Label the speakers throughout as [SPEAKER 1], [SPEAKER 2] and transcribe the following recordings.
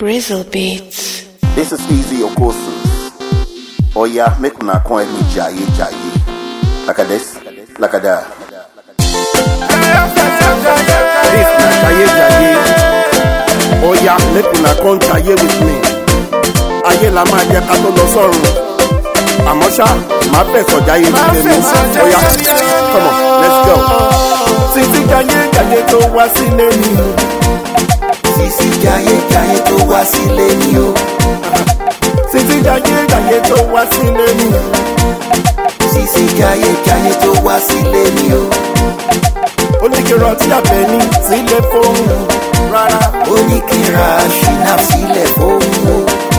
[SPEAKER 1] Grizzle Beats.
[SPEAKER 2] This is Easy Okosu. Oh yeah, make una come help me jaye jaye. Like a this, like a that. This na jaye jaye. Oh yeah, make una come jaye with me. Ayé la máa jẹ ká tó lọ sọ́run. Àmọ́ ṣá, màá fẹ̀sọ̀ jáyé ní tèmi. Oh yeah, come on, let's go.
[SPEAKER 3] títí jayé jayé tó wá sílé mi o.
[SPEAKER 4] Sisi jayé jayé tó wá sílé mi o.
[SPEAKER 3] títí jayé jayé tó wá sílé mi o.
[SPEAKER 4] Sisi jayé jayé tó wá sílé mi o.
[SPEAKER 3] ó ní kí rántí àbẹ̀ní sílé fóun rárá.
[SPEAKER 4] Ó ní kí n ra ṣìnà sílẹ̀ fóun o.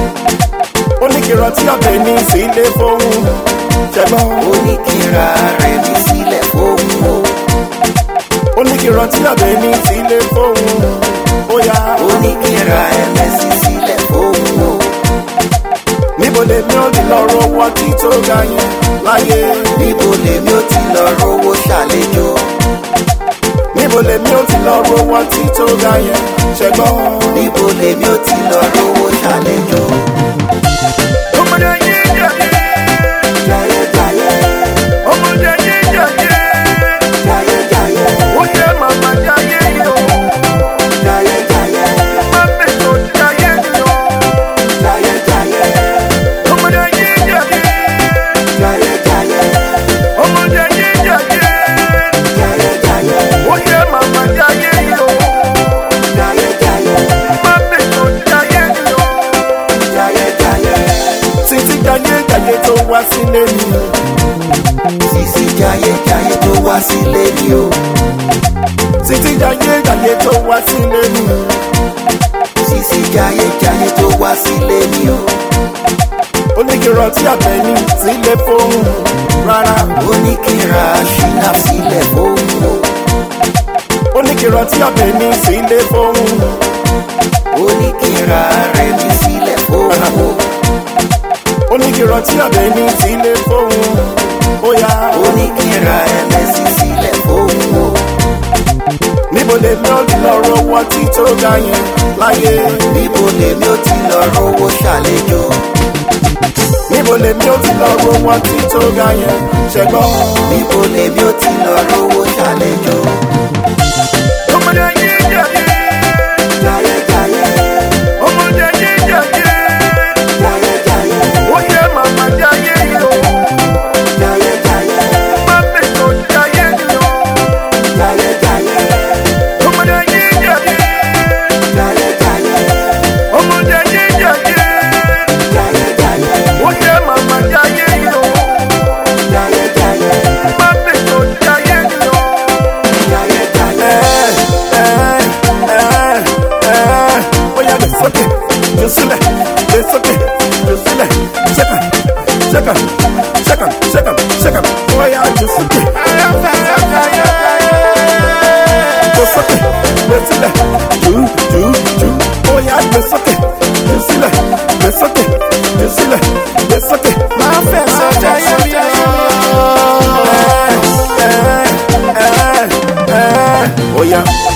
[SPEAKER 3] ó ní kí rántí àbẹ̀ní sílé fóun ṣẹgbọ́n.
[SPEAKER 4] Ó ní kí n ra rẹ̀mí sílẹ̀ fóun o.
[SPEAKER 3] ó ní kí rántí àbẹ̀ní sílé fóun ó yá.
[SPEAKER 4] Ó ní kí n ra ẹ̀mẹ́sì sílẹ̀ fóun o.
[SPEAKER 3] níbo lèmi ò ní lọ rówó tí tó ga yẹn láyé.
[SPEAKER 4] Níbo lèmi ó ti lọ rówó ṣàlejò?
[SPEAKER 3] níbo lèmi ò ti lọ rówó tí tó ga yẹn ṣẹgbọ́n.
[SPEAKER 4] Níbo lèmi ó ti lọ rówó ṣàlejò?
[SPEAKER 3] ọmọdé yín jẹ̀yẹ́
[SPEAKER 4] Jayé jayé
[SPEAKER 3] ọmọdé yín jẹ̀yẹ́
[SPEAKER 4] jayé jayé
[SPEAKER 3] ó yẹ màmá jayé yìí o.
[SPEAKER 4] jayé jayé
[SPEAKER 3] má bẹ̀tọ̀ jayé yìí o.
[SPEAKER 4] jayé jayé
[SPEAKER 3] ọmọdé yín jẹ̀yẹ́
[SPEAKER 4] jayé jayé
[SPEAKER 3] ọmọdé yín jẹ̀yẹ́
[SPEAKER 4] jayé jayé
[SPEAKER 3] ó yẹ màmá jayé yìí o.
[SPEAKER 4] jayé jayé
[SPEAKER 3] má bẹ̀tọ̀ jayé yìí o.
[SPEAKER 4] jayé jayé.
[SPEAKER 3] títí jayé jayé tó wá sílé mi o.
[SPEAKER 4] Sisi jayé jayé tó wá sílé mi o.
[SPEAKER 3] títí jayé jayé tó wá sílé mi o.
[SPEAKER 4] Sisi jayé jayé tó wá sílé mi o.
[SPEAKER 3] ó ní kí rántí àbẹ̀ní sílé fóun rárá.
[SPEAKER 4] Ó ní kí n ra ṣìnà sílẹ̀ fóun o.
[SPEAKER 3] ó ní kí rántí àbẹ̀ní sílé fóun.
[SPEAKER 4] Ó ní kí n ra rẹ̀mí sílẹ̀ fóun o.
[SPEAKER 3] ó ní kí rántí àbẹ̀ní sílé fóun. ó yá.
[SPEAKER 4] Ó ní kí n ra ẹ̀mẹ́sì sílẹ̀ fóun o.
[SPEAKER 3] níbo lèmi ò ní lọ rówó tí tó ga yẹn láyé.
[SPEAKER 4] Níbo lèmi ó ti lọ rówó ṣàlejò?
[SPEAKER 3] níbo lèmi ò ti lọ rówó tí tó ga yẹn ṣẹgbọ́n.
[SPEAKER 4] Níbo lèmi ó ti lọ rówó ṣàlejò?
[SPEAKER 3] ọmọdé yín jẹ̀yẹ́
[SPEAKER 4] Jayé jayé
[SPEAKER 3] ọmọdé yín jẹ̀yẹ́
[SPEAKER 4] jayé jayé
[SPEAKER 3] ó yẹ màmá jayé yìí o.
[SPEAKER 4] jayé jayé
[SPEAKER 3] má bẹ̀tọ̀ jayé yìí o.
[SPEAKER 4] jayé jayé
[SPEAKER 3] ọmọdé yín jẹ̀yẹ́
[SPEAKER 4] jayé jayé
[SPEAKER 3] ọmọdé yín jẹ̀yẹ́
[SPEAKER 4] jayé jayé
[SPEAKER 3] ó yẹ màmá jayé yìí o.
[SPEAKER 4] jayé jayé
[SPEAKER 3] má bẹ̀tọ̀ jayé yìí o.
[SPEAKER 4] jayé jayé.
[SPEAKER 3] Oya gbé sókè, jù sílẹ̀, gbé sókè, jù sílẹ̀, ṣẹ́kàn, ṣẹ́kàn, ṣẹ́kàn, ṣẹ́kàn, ṣẹ́kàn, oya jù sókè. Gbé sókè, gbé sílẹ̀, jù, jù, jù, oya gbé sókè, jù sílẹ̀, gbé sókè, jù sílẹ̀, gbé sókè. Máa fẹ́ sọ́jà yẹn bí ayé. Oya.